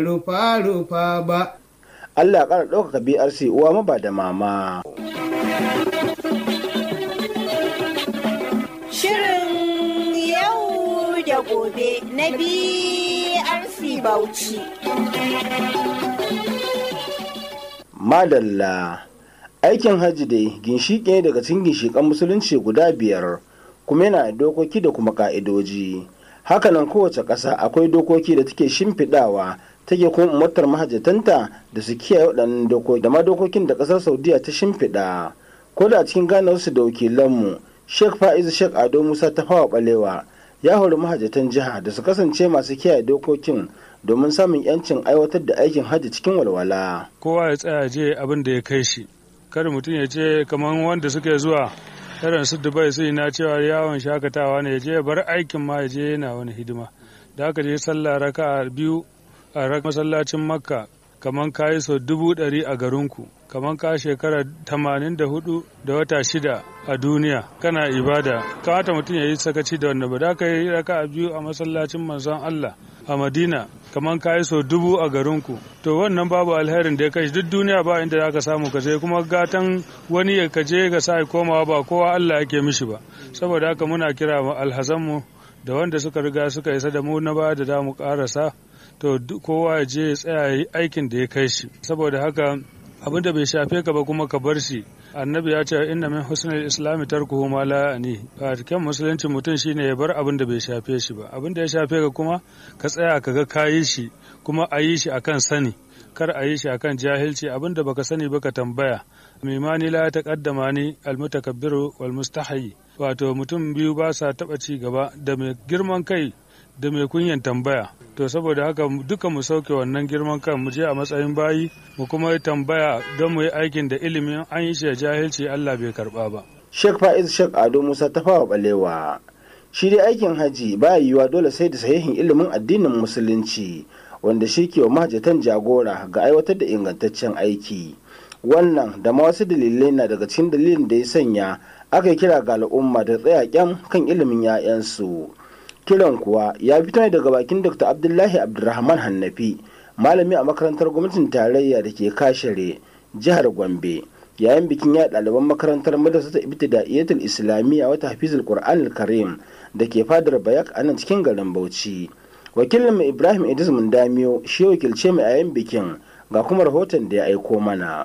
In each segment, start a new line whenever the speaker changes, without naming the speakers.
rufa-rufa ba.
Allah ƙara ɗaukaka BRC uwa maba da mama.
Shirin yau da gobe na BRC Bauchi.
Madalla aikin hajji dai ginshiƙi ne daga cikin ginshiƙan musulunci guda biyar kuma yana da dokoki da kuma ƙa'idoji. Hakanan kowace ƙasa akwai dokoki da take shimfiɗawa take kuma umartar mahajjatanta da su kiyaye waɗannan dokoki da ma dokokin da ƙasar Saudiya ta shimfiɗa. Ko da cikin ganawarsu da wakilanmu Sheikh Faiz Sheikh Ado Musa ta fawa ɓalewa ya hori mahajjatan jiha da su kasance masu kiyaye dokokin domin samun yancin aiwatar da aikin hajji cikin walwala.
Kowa ya tsaya je abin da ya kai shi. Kada mutum ya ce kamar wanda suke zuwa irin su Dubai sai na cewa yawon shakatawa ne ya je ya bar aikin ma ya je yana wani hidima. Da aka je sallah raka biyu a masallacin Makka kamar ka yi sau dubu ɗari a garinku. kamar ka shekara tamanin da hudu da wata shida a duniya kana ibada kamata mutum ya yi sakaci da wanda ba da ka yi raka a biyu a masallacin manzon Allah a Madina kamar ka yi sau dubu a garinku to wannan babu alherin da ya kai duk duniya ba inda za ka samu ka je kuma gatan wani ya kaje ga sa komawa ba kowa Allah yake mishi ba saboda haka muna kira alhazanmu da wanda suka riga suka isa da mu na ba da damu karasa to kowa ya je ya tsaya yi aikin da ya kai shi saboda haka abin da bai shafe ka ba kuma ka bar shi annabi ya ce inna min husnul islami tarkuhu ma la ani kyan musulunci mutum shine ya bar abin da bai shafe shi ba abin da ya shafe ka kuma ka tsaya ka ga kayi shi kuma a yi shi akan sani kar a yi shi akan jahilci abin da baka sani ba ka tambaya mimani la taqaddama ni almutakabbiru wal mustahi wato mutum biyu ba sa taba ci gaba da mai girman kai da mai kunyan tambaya to saboda haka duka mu sauke wannan girman kan mu je a matsayin bayi mu kuma yi tambaya don mu yi aikin da ilimin an yi shi da jahilci Allah bai karba ba
Sheikh Faiz Sheikh Ado Musa ta fawa balewa shi dai aikin haji ba yiwuwa dole sai da sahihin ilimin addinin musulunci wanda shi ke wa mahajjatan jagora ga aiwatar da ingantaccen aiki wannan da ma wasu dalilai na daga cikin dalilin da ya sanya aka kira ga al'umma da tsaya kyam kan ilimin 'ya'yansu kiran kuwa ya fito ne daga bakin dr abdullahi abdulrahman hannafi malami a makarantar gwamnatin tarayya da ke kashere jihar gombe yayin bikin ya ɗaliban makarantar madrasa ta ibtida'iyatul islamiyya wata hafizul qur'an karim da ke fadar bayak a nan cikin garin bauchi wakilin mu ibrahim idris mundamiyo shi wakilce mu yayin bikin ga kuma rahoton da ya aiko mana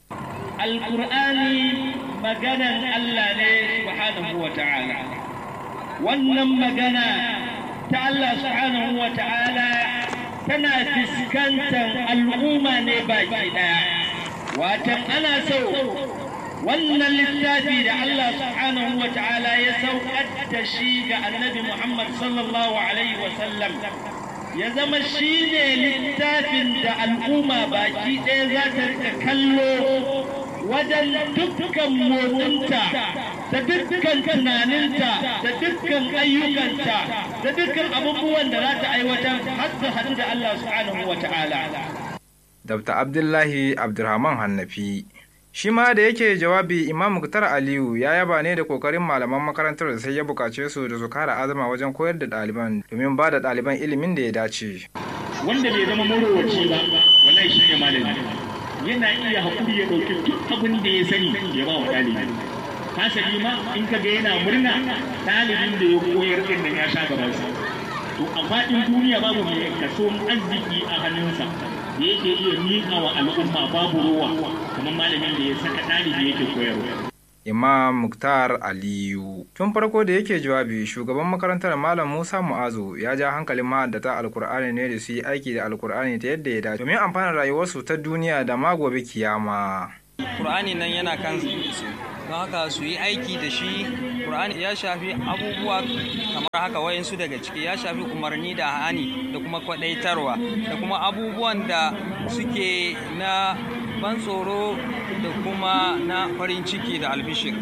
alkur'ani maganan allah ne subhanahu wa ta'ala wannan magana ta Allah subhanahu wa ta'ala tana fuskantar al'umma ne baki ɗaya. Watan ana so wannan littafi da Allah subhanahu wa ta'ala ya saukar da shi ga annabi Muhammad sallallahu Alaihi wasallam ya zama shi ne littafin da al'umma baki ɗaya za ta rika kallo wajen dukkan motsinta da dukkan tunaninta da dukkan ayyukanta da dukkan abubuwan da za ta aiwatar har ta haɗu da Allah subhanahu wa ta'ala.
Dr. Abdullahi Abdulrahman Hannafi Shi ma da yake jawabi Imam Muktar Aliyu ya yaba ne da kokarin malaman makarantar da sai ya bukace su da su kara azama wajen koyar da ɗaliban domin ba da ɗaliban ilimin da ya dace.
Wanda bai zama marowaci ba, wallahi shi ne malami. Yana iya haƙuri ya ɗauki duk abin da ya sani ya ba wa ɗalibi. Hasali ma in ka ga yana murna ɗalibin da ya koyar ɗin nan ya sha gabansa. To a faɗin duniya babu mai kaso arziki a hannunsa. da yake iya miƙa wa al'umma babu ruwa kamar malamin da ya saka ɗalibi yake koyarwa.
Imam Muktar Aliyu. Tun farko da yake jawabi shugaban makarantar Malam Musa Mu'azu ya ja hankalin ma'addata Alkur'ani ne da su yi aiki da Alkur'ani ta yadda ya dace domin amfanin rayuwarsu ta duniya da ma gobe kiyama.
Kur'ani nan yana kan su don haka su yi aiki da shi Kur'ani ya shafi abubuwa kamar haka wayansu daga ciki ya shafi umarni da hani da kuma kwadaitarwa da kuma abubuwan da suke na ban tsoro da kuma na farin ciki da albishir.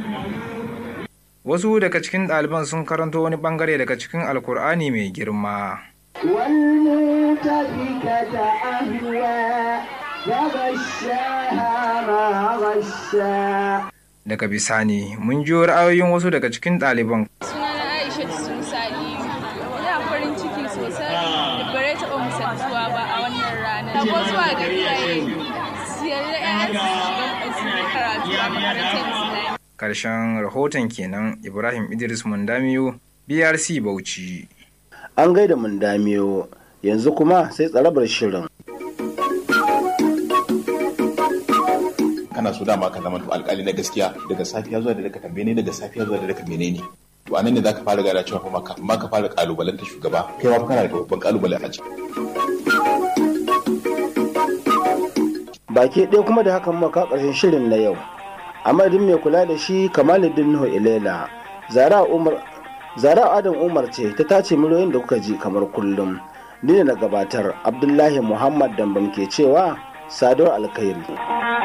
Wasu daga cikin ɗaliban sun karanto wani ɓangare daga cikin Alkur'ani mai girma.
والمؤتفكة أهوى فغشاها ما غشا
Daga bisani mun ji ra'ayoyin wasu daga cikin ɗaliban.
Sunana Aisha Susa Aliyu. Ina farin ciki sosai da bare taɓa misaltuwa ba a wannan rana.
sako zuwa ga iyaye su yarda ƴaƴansu su shiga su yi karatu a makarantar islamiyya
Karshen rahoton kenan Ibrahim Idris Mundamiyo BRC Bauchi.
an gaida mun damiyo yanzu kuma sai tsarabar shirin
kana so dama ka zama to alkali na gaskiya daga safiya zuwa da daga tambaye ne daga safiya zuwa da daga menene to anan ne zaka fara gada cewa kuma kafin ma ka fara kalubalanta shugaba kai ma fa kana da babban kalubale a ciki
baki ɗaya kuma da hakan maka ƙarshen shirin na yau a madadin mai kula da shi kamaluddin nuhu ilela zara umar zara adam umar ce ta tace miliyoyin da kuka ji kamar kullum ni ne na gabatar abdullahi muhammad dambam ke cewa saduwar alkhairi